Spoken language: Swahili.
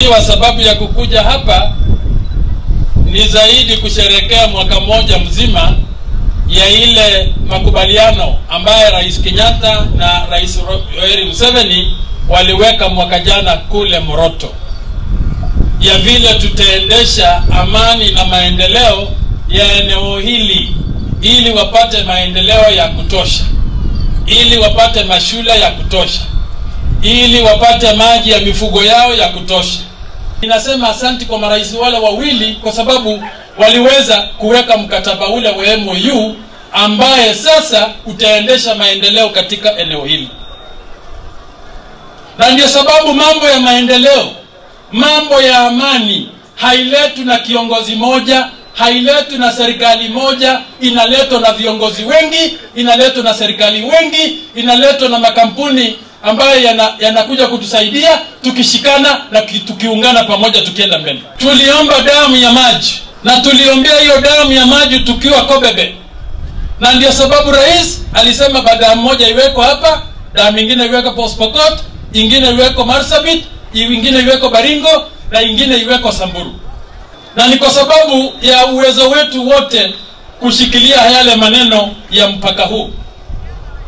ikiwa sababu ya kukuja hapa ni zaidi kusherekea mwaka mmoja mzima ya ile makubaliano ambaye Rais Kenyatta na Rais Yoweri Museveni waliweka mwaka jana kule Moroto, ya vile tutaendesha amani na maendeleo ya eneo hili ili wapate maendeleo ya kutosha, ili wapate mashule ya kutosha, ili wapate maji ya mifugo yao ya kutosha. Ninasema asanti kwa marais wale wawili kwa sababu waliweza kuweka mkataba ule wa MOU ambaye sasa utaendesha maendeleo katika eneo hili, na ndio sababu mambo ya maendeleo, mambo ya amani hailetwi na kiongozi moja, hailetwi na serikali moja, inaletwa na viongozi wengi, inaletwa na serikali wengi, inaletwa na makampuni ambayo yanakuja yana kutusaidia tukishikana na tukiungana pamoja tukienda mbele. Tuliomba damu ya maji na tuliombea hiyo damu ya maji tukiwa Kobebe, na ndio sababu rais alisema damu moja iweko hapa, damu ingine iweko Port Pokot, ingine iweko Marsabit, ingine iweko Baringo na ingine iweko Samburu, na ni kwa sababu ya uwezo wetu wote kushikilia yale maneno ya mpaka huu.